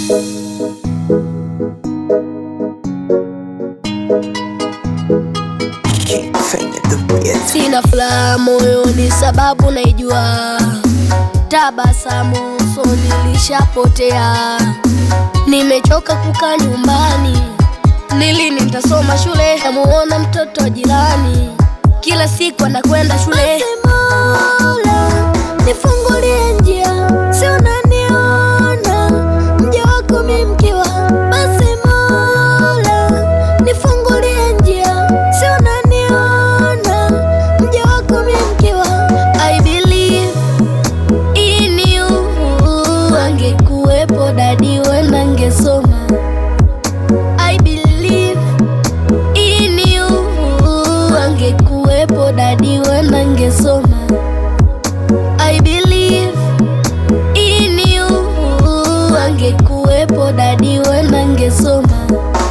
Sina furaha moyoni sababu naijua, tabasamu usoni lishapotea. Nimechoka kukaa nyumbani, ni lini nitasoma shule? Namuona mtoto wa jirani kila siku anakwenda shule. Mola, nifungulie njia, si unaniona mja wako mimi mkiwa. Basi Mola, nifungulie njia, si unaniona mja wako mimi mkiwa. I believe in you, angekuwepo dadi wenda ngesoma. I believe in you, angekuwepo dadi wenda ngesoma. I believe in you, angekuwepo dadi wenda ngesoma.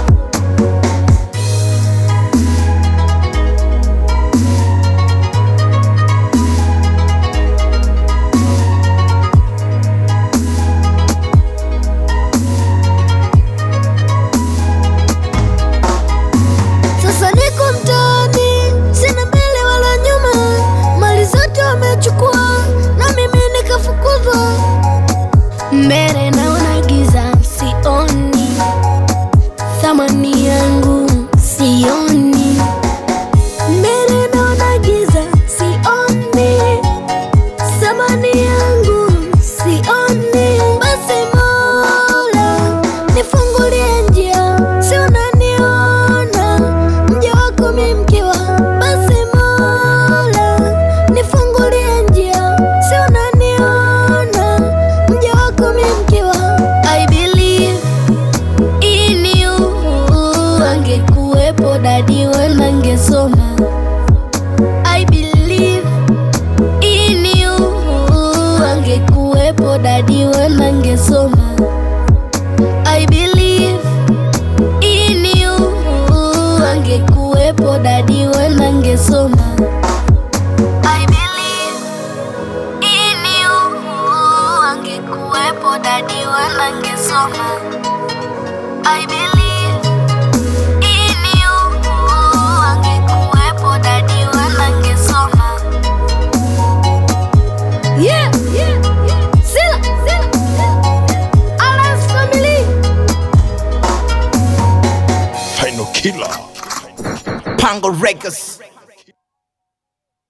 Sasa niko mtaani, sina mbele wala nyuma, mali zote wamechukua na mimi nikafukuzwa. Mbele naona giza, sioni thamani yangu, sioni mbele naona giza, sioni thamani yangu, sioni. Basi Mola, nifungulie njia, si unaniona mja wako mimi mkiwa. Basi Mola, nifungulie njia, si unaniona mja wako mimi mkiwa. I believe in you, angekuwepo dadi wenda ngesoma. I believe in you, angekuwepo dadi wenda ngesoma. I believe in you, angekuwepo dadi wenda ngesoma. I believe in you, angekuwepo dadi wenda ngesoma. I believe in you, angekuwepo dadi wenda ngesoma. Yeah, yeah, yeah. Sila, sila, sila. Alas family. Final killer. Pango Records.